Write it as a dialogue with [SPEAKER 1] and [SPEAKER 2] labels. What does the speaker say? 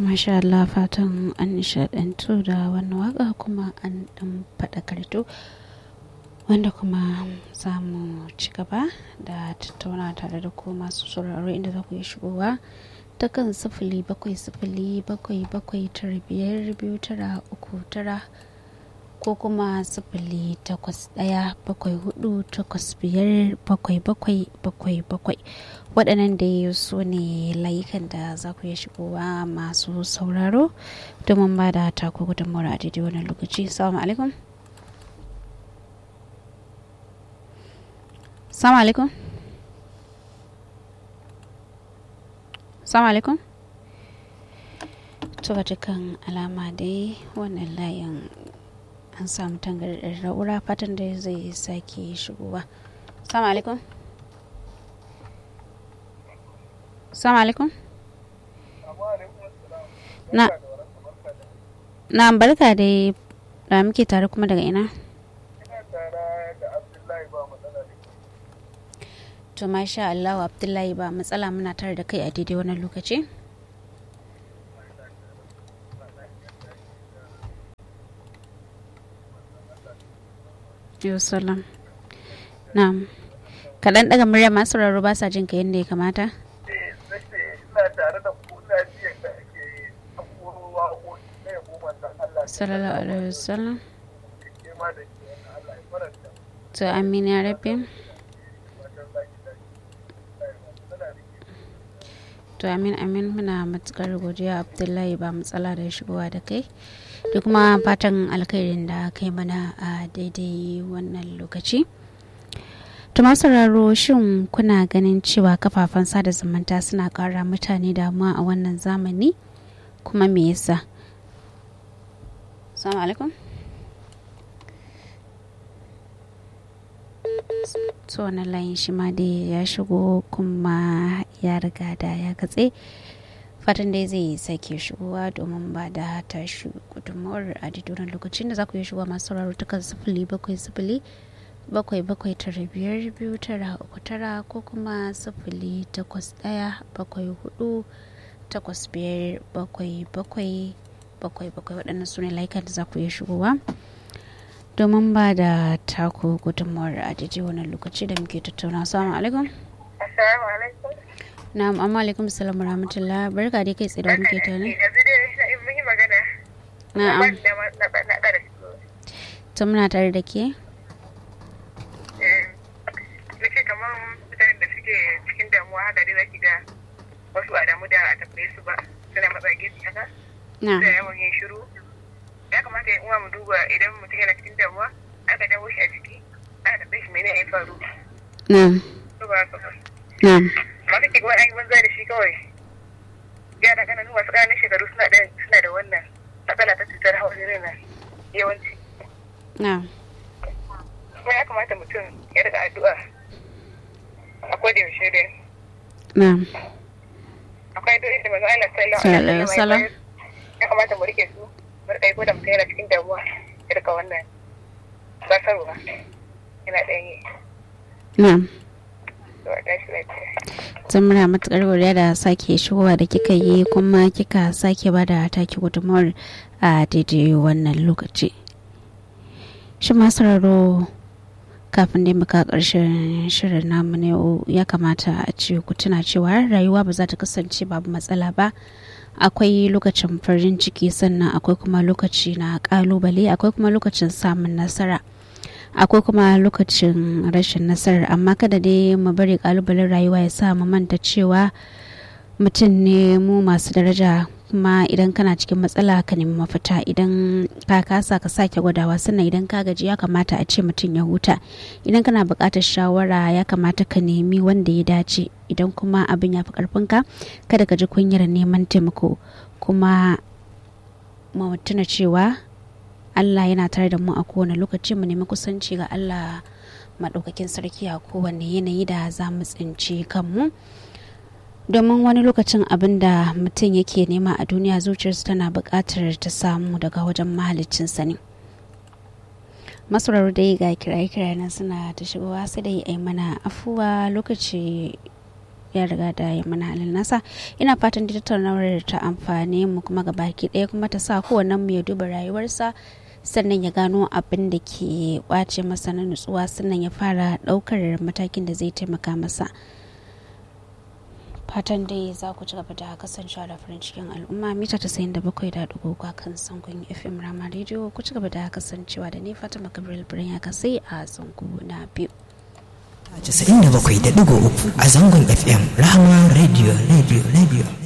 [SPEAKER 1] masha Allah fatan an nishadantu da wannan waka kuma an dan faɗakarto wanda kuma za mu ci gaba da tattauna tare da ku masu sauraro inda za ku yi shigowa ta kan sifili bakwai sifili bakwai bakwai tara biyar biyu tara uku tara ko kuma sifili takwas ɗaya bakwai hudu takwas biyar bakwai bakwai bakwai bakwai waɗannan da su ne layukan da za ku iya shigowa masu sauraro domin ba da taku gudunmawar a daidai wannan lokaci salamu alaikum salamu alaikum salamu alaikum to ga dukkan alama dai wannan layin an samu tangarɗar ra'ura fatan da zai sake shigowa salamu alaikum salamu alaikum na na barka dai da muke tare kuma daga ina to masha Allah Abdullahi ba matsala muna tare da kai a daidai wannan lokaci Yosalam. Na'am. Kaɗan ɗaga murya masu rarru ba sa jin ka yadda ya kamata?
[SPEAKER 2] ina tare da ku ina ji yadda ake abubuwa waƙoƙi na yabo manzan Allah.
[SPEAKER 1] Sallallahu alaihi wasallam.
[SPEAKER 2] Ke ma da ke wani Allah ya faranta.
[SPEAKER 1] To amin ya rabbi.
[SPEAKER 2] Wajen zaki da suna da ke
[SPEAKER 1] To amin amin muna matukar godiya Abdullahi ba matsala da shigowa da kai. Da kuma fatan alkhairin da kai mana a daidai wannan lokaci. Tuma sauraro shin kuna ganin cewa kafafen sada zumunta suna kara mutane damuwa a wannan zamani kuma me yasa? Assalamu alaikum. To wannan layin shi ma dai ya shigo kuma ya riga da ya katse. Fatan dai zai sake shigowa domin ba da tashi gudunmawar a didonan lokacin da za ku yi shigowa masu sauraro ta kan sifili bakwai sifili bakwai bakwai tara biyar biyu tara uku tara ko kuma sifili takwas ɗaya bakwai hudu takwas biyar bakwai bakwai bakwai bakwai waɗannan su ne layukan da za ku iya shigowa domin ba da taku gudunmawar a daidai wannan lokaci da muke tattauna assalamu alaikum
[SPEAKER 2] Assalamu alaikum.
[SPEAKER 1] na'am amma alaikum salam wa rahmatullah barka dai kai tsaye da muke tare
[SPEAKER 2] Yanzu dai mun yi magana.
[SPEAKER 1] na'am
[SPEAKER 2] Da ma- na na ƙara shigo.
[SPEAKER 1] to muna tare da ke
[SPEAKER 2] Nake kamar mutanen da suke cikin damuwa haka dai zaki ga wasu a damu da a tambaye su ba suna matsa gefe haka.
[SPEAKER 1] na
[SPEAKER 2] da yawan yin shiru ya kamata yan uwa mu duba idan mutum yana cikin damuwa aka dawo shi a ciki aka tambaye shi mene ya faru
[SPEAKER 1] na
[SPEAKER 2] to ba haka ba
[SPEAKER 1] na
[SPEAKER 2] ma kake ga wani an yi banza da shi kawai yara kananu masu ƙananan shekaru suna da suna da wannan matsala ta cutar hawan jini na yawanci
[SPEAKER 1] na
[SPEAKER 2] kuma ya kamata mutum ya riga addu'a a koda yaushe dai
[SPEAKER 1] na
[SPEAKER 2] akwai addu'o'i da manzo Allah sallallahu
[SPEAKER 1] Sallallahu
[SPEAKER 2] alaihi
[SPEAKER 1] alaihi wasallam.
[SPEAKER 2] wasallam ya kamata mu rike su mu rika yi ko da mutum yana cikin damuwa ya rika wannan basarwa yana ɗan yi
[SPEAKER 1] na
[SPEAKER 2] to a tashi lafiya
[SPEAKER 1] zan muna matukar godiya da sake shigowa da kika yi kuma kika sake ba da take gudunmawar a daidai wannan lokaci shi masu raro kafin dai muka karshen shirin namu na yau ya kamata a ce ku tuna cewa rayuwa ba za ta kasance babu matsala ba akwai lokacin farin ciki sannan akwai kuma lokaci na kalubale akwai kuma lokacin samun nasara akwai kuma lokacin rashin nasarar amma kada dai mu bari kalubalen rayuwa ya sa mu manta cewa mutum ne mu masu daraja kuma idan kana cikin matsala ka nemi mafita idan ka kasa ka sake gwadawa sannan idan ka gaji ya kamata a ce mutum ya huta idan kana buƙatar shawara ya kamata ka nemi wanda ya dace idan kuma abin ya fi ƙarfinka kada ka ji kunyar neman taimako kuma mu tuna cewa Allah yana tare da mu a kowane lokaci mu nemi kusanci ga Allah maɗaukakin sarki a kowane yanayi da za mu tsinci kanmu domin wani lokacin abin da mutum yake nema a duniya zuciyarsa tana buƙatar ta samu daga wajen mahaliccinsa ne masarar dai ga kiraye-kiraye na suna ta shigowa sai dai ai mana afuwa lokaci ya riga da ya mana halin nasa ina fatan da tattaunawar ta amfani mu kuma ga baki ɗaya kuma ta sa kowannen mu ya duba rayuwarsa sannan ya gano abin da ke kwace masa na nutsuwa sannan ya fara ɗaukar matakin da zai taimaka masa fatan dai za ku ci gaba da kasancewa da farin cikin al'umma mita ta sayin da bakwai da dubu kan sangon fm rama rediyo ku ci gaba da kasancewa da ni fatima gabriel birnin ya kasai a zango na biyu
[SPEAKER 3] 97.3 a zangon fm rahama radio radio radio